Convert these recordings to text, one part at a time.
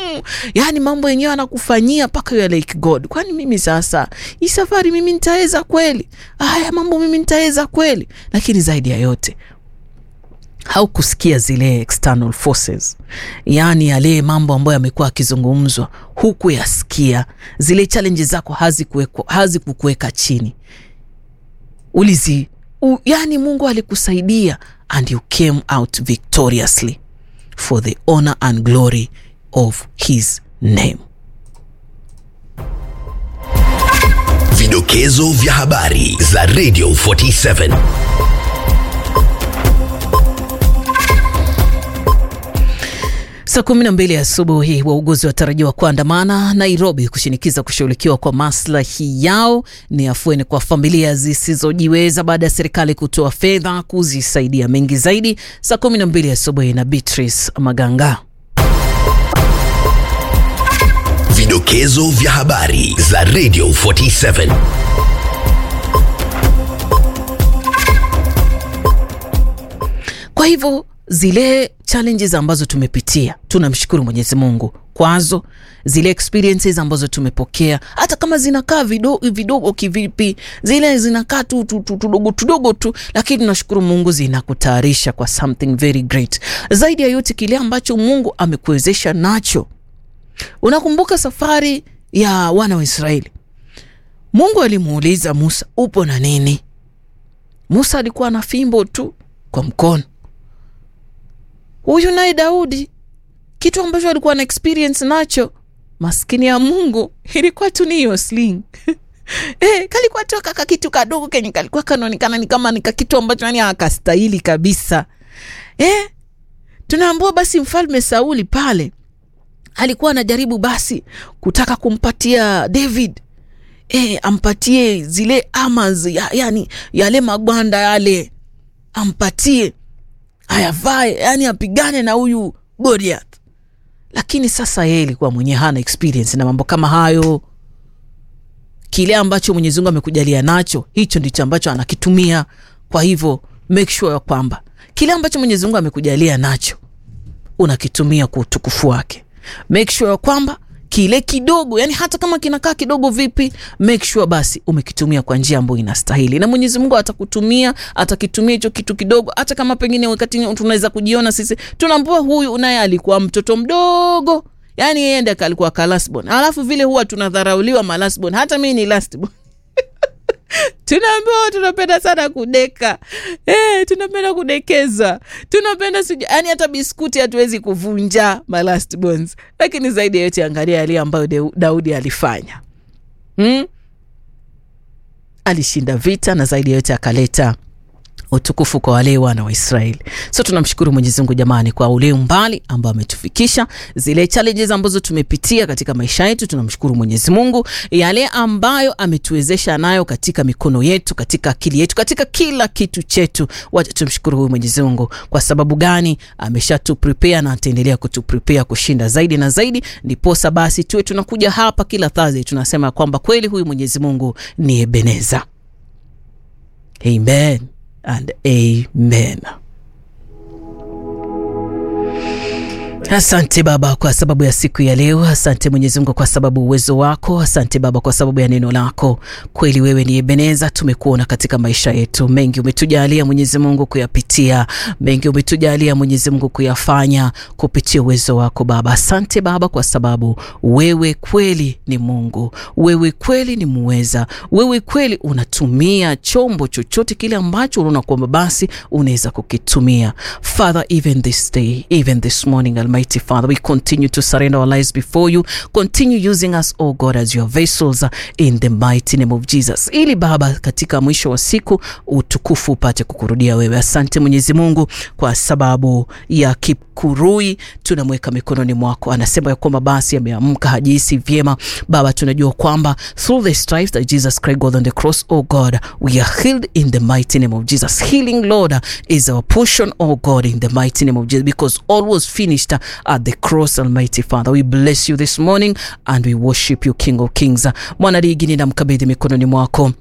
magumu yaani mambo yenyewe anakufanyia mpaka you are like god kwani mimi sasa hii safari mimi nitaweza kweli haya mambo mimi nitaweza kweli lakini zaidi ya yote haukusikia zile external forces yaani yale mambo ambayo yamekuwa akizungumzwa huku yasikia zile challenges zako hazikukuweka chini ulizi u, yani mungu alikusaidia and you came out victoriously for the honor and glory of his name Vidokezo vya habari za Radio 47. Saa kumi na mbili asubuhi wauguzi watarajiwa kuandamana Nairobi kushinikiza kushughulikiwa kwa maslahi yao. Ni afueni kwa familia zisizojiweza baada ya serikali kutoa fedha kuzisaidia. Mengi zaidi saa kumi na mbili asubuhi na Beatrice Maganga. Vidokezo vya habari za Radio 47. Kwa hivyo zile challenges ambazo tumepitia tunamshukuru mwenyezi mungu kwazo zile experiences ambazo tumepokea hata kama zinakaa vidogo, vidogo kivipi zile zinakaa tu tudogo tudogo tu lakini tunashukuru mungu zinakutayarisha kwa something very great zaidi ya yote kile ambacho mungu amekuwezesha nacho unakumbuka safari ya wana wa israeli mungu alimuuliza musa upo na nini musa alikuwa na fimbo tu kwa mkono huyu naye daudi kitu ambacho alikuwa na experience nacho maskini ya mungu ilikuwa tu ni hiyo sling Eh, kalikuwa tu kaka kitu kadogo kenye kalikuwa kanaonekana ni kama nika kitu ambacho yani akastahili kabisa eh, tunaambua basi mfalme sauli pale alikuwa anajaribu basi kutaka kumpatia david eh, ampatie zile amas ya, yani yale magwanda yale ampatie ayavae yani apigane na huyu goliath lakini sasa yeye ilikuwa mwenyewe hana experience na mambo kama hayo kile ambacho mwenyezi mungu amekujalia nacho hicho ndicho ambacho anakitumia kwa hivyo make sure ya kwamba kile ambacho mwenyezi mungu amekujalia nacho unakitumia kwa utukufu wake make sure ya kwamba kile kidogo yani hata kama kinakaa kidogo vipi make sure basi umekitumia kwa njia ambayo inastahili na mwenyezi mungu atakutumia atakitumia hicho kitu kidogo hata kama pengine wakati tunaweza kujiona sisi tunaambua huyu naye alikuwa mtoto mdogo yani yeye ndiye alikuwa kalasbon alafu vile huwa tunadharauliwa malasbon hata mii ni lastbon tunaambiwa tunapenda sana kudeka eh, tunapenda kudekeza tunapenda siju yani hata biskuti hatuwezi kuvunja malast bones lakini zaidi ya yote angalia yale ambayo de, daudi alifanya hmm? alishinda vita na zaidi ya yote akaleta utukufu kwa wale wana wa israeli so tunamshukuru mwenyezi mungu jamani kwa ule umbali ambao ametufikisha zile challenges ambazo tumepitia katika maisha yetu tunamshukuru mwenyezi mungu yale ambayo ametuwezesha nayo katika mikono yetu katika akili yetu katika kila kitu chetu wacha tumshukuru huyu mwenyezi mungu kwa sababu gani ameshatuprepare na ataendelea kutuprepare kushinda zaidi na zaidi ndiposa basi tuwe tunakuja hapa kila thursday tunasema kwamba kweli huyu mwenyezi mungu ni ebeneza amen and amen asante baba kwa sababu ya siku ya leo asante mwenyezi mungu kwa sababu uwezo wako asante baba kwa sababu ya neno lako kweli wewe ni ebeneza tumekuona katika maisha yetu mengi umetujalia mwenyezi mungu kuyapitia mengi umetujalia mwenyezi mungu kuyafanya kupitia uwezo wako baba asante baba kwa sababu wewe kweli ni mungu wewe kweli ni muweza wewe kweli unatumia chombo chochote kile ambacho unaona kwamba basi unaweza kukitumia father even this day even this morning Almighty Father, we continue to surrender our lives before you. Continue using us, oh God, as your vessels uh, in the mighty name of Jesus, ili Baba, katika mwisho wa siku utukufu upate kukurudia wewe. Asante Mwenyezi Mungu kwa sababu ya Kipkurui, tunamweka mikononi mwako. Anasema ya kwamba basi ameamka, hajihisi vyema. Baba, tunajua kwamba through the stripes that Jesus Christ got on the cross, oh God, we are healed in the mighty name of Jesus. Healing, Lord, is our portion, oh God, in the mighty name of Jesus, because all was finished at the cross, Almighty Father. We bless you this morning and we worship you, King of Kings. Mwanaligi, ninamkabidhi mikononi mwako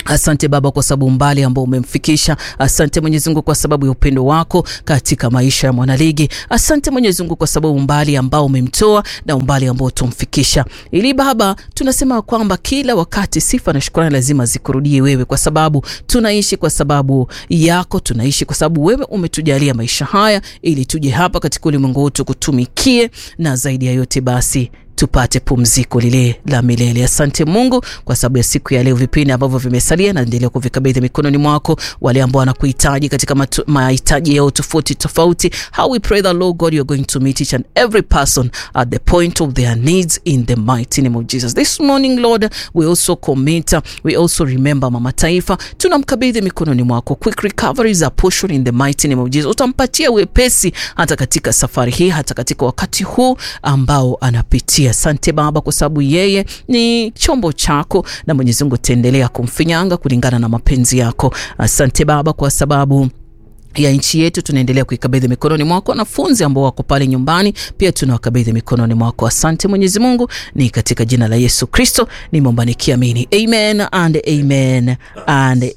Asante Baba kwa sababu umbali ambao umemfikisha. Asante Mwenyezi Mungu kwa sababu ya upendo wako katika maisha ya mwanaligi. Asante Mwenyezi Mungu kwa sababu umbali ambao umemtoa na umbali ambao utamfikisha. Ili Baba, tunasema kwamba kila wakati sifa na shukrani lazima zikurudie wewe, kwa sababu tunaishi kwa sababu yako, tunaishi kwa sababu wewe umetujalia maisha haya ili tuje hapa katika ulimwengu wetu kutumikie, na zaidi ya yote basi tupate pumziko lile la milele. Asante Mungu kwa sababu ya siku ya leo, vipindi ambavyo vimesalia, naendelea kuvikabidhi mikononi mwako, wale ambao wanakuhitaji katika matu- mahitaji yao tofauti tofauti. How we pray that Lord God you are going to meet each and every person at the point of their needs in the mighty name of Jesus. This morning Lord, we also commit, we also remember mama taifa, tunamkabidhi mikononi mwako. Quick recovery is a portion in the mighty name of Jesus. Utampatia wepesi hata katika safari hii, hata katika wakati huu ambao anapitia. Asante Baba kwa sababu yeye ni chombo chako, na Mwenyezi Mungu utaendelea kumfinyanga kulingana na mapenzi yako. Asante Baba kwa sababu ya nchi yetu tunaendelea kuikabidhi mikononi mwako. Wanafunzi ambao wako pale nyumbani pia tunawakabidhi mikononi mwako. Asante Mwenyezi Mungu, ni katika jina la Yesu Kristo nimeomba nikiamini, amen and amen and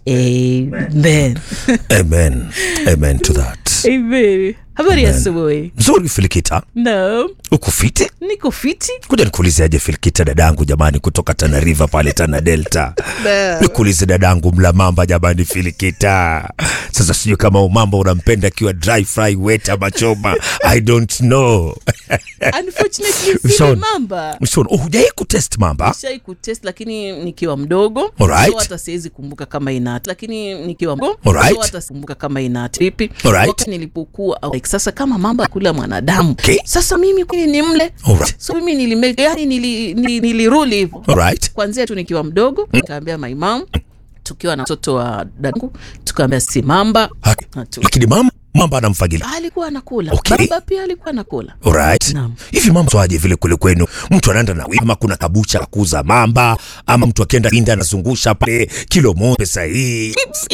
amen. Amen. Amen to that. Amen. Habari ya Amen. asubuhi. Mzuri Filikita, No, uko fiti? niko fiti. Kuja nikuulize aje Filikita, dadangu jamani, kutoka Tana River pale Tana Delta. Nikuulize dadangu mlamamba jamani, Filikita. Sasa sijui kama umamba unampenda akiwa dry fry, wet ama choma. I don't know. Unfortunately sili Sean. mamba. Mshon, oh, hujai kutest mamba? Shai kutest lakini nikiwa mdogo Alright. so hata siwezi kumbuka kama ina lakini nikiwa mdogo Alright. so hata sikumbuka kama ina vipi Alright. wakati nilipokuwa like, sasa kama mamba kula mwanadamu Okay. sasa mimi kwani ni mle Alright. so mimi nilime yani nili, nili, niliruli hivyo Alright. kwanzia tu nikiwa mdogo nikaambia my mom tukiwa na mtoto wa dadangu tukaambia si mamba Ha- Hatu- Lakini mama mamba anamfagilia. alikuwa anakula Okay. baba pia alikuwa anakula Alright. Naam. Hivi mama swaje vile kule kwenu? Mtu anaenda na ama kuna kabucha la kuuza mamba ama mtu akienda India anazungusha pale kilo moja pesa hii.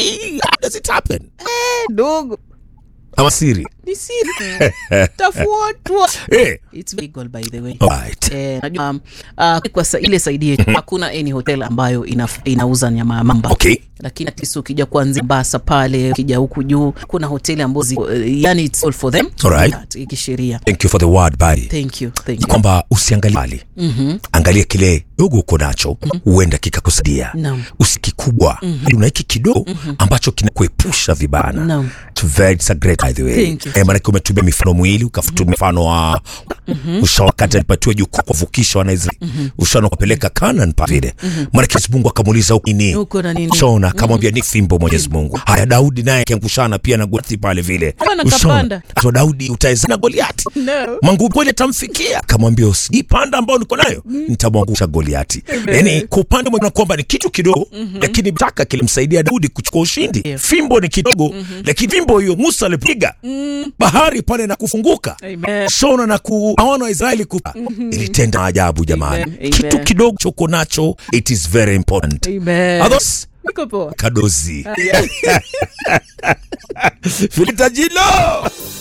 How does it happen? dogo Ama siri? ni siri tafuatwa Eh. It's legal by the way. Alright. Eh, najua um, uh, kwa sa, ile saidi yetu hakuna any hotel ambayo ina, inauza nyama ya mamba Okay. lakini at least ukija kuanzia Mombasa pale ukija huku juu kuna hoteli ambazo ziko, uh, yani it's all for them Alright. That, kisheria Thank you for the word buddy. thank you thank Ni you kwamba usiangalie mali. Mm-hmm. Angalia kile dogo uko nacho huenda kikakusaidia. Naam. Usikikubwa. Mm-hmm. Una hiki kidogo ambacho kinakuepusha vibana. Naam. It's very it's a great by the way. Thank you. Eh, maana umetumia mifano mwili ukafutumia mfano wa ushaona wakati alipatiwa jukumu kuvukisha Wanaisraeli. Ushaona kupeleka Canaan pa vile. Maana Mwenyezi Mungu akamuuliza huko nini? Uko na nini? Ushaona akamwambia ni fimbo Mwenyezi Mungu. Haya Daudi naye akiangushana pia na Goliathi pale vile. Bwana Ushaona? kapanda. So Daudi utaweza na Goliathi. No. Manguvu kweli atamfikia, akamwambia usipanda ambao niko nayo nitamwangusha Goliati. Yani kwa upande mmoja kwamba ni kitu kidogo lakini taka kilimsaidia Daudi kuchukua ushindi. Yeah. Fimbo ni kidogo lakini fimbo hiyo Musa alipiga bahari pale na kufunguka Amen. shona na kuaona Waisraeli ku ilitenda ajabu jamani. Amen. Amen. Kitu kidogo choko nacho it is very important. Amen. Others Niko poa. kadozi Yeah. Filita jilo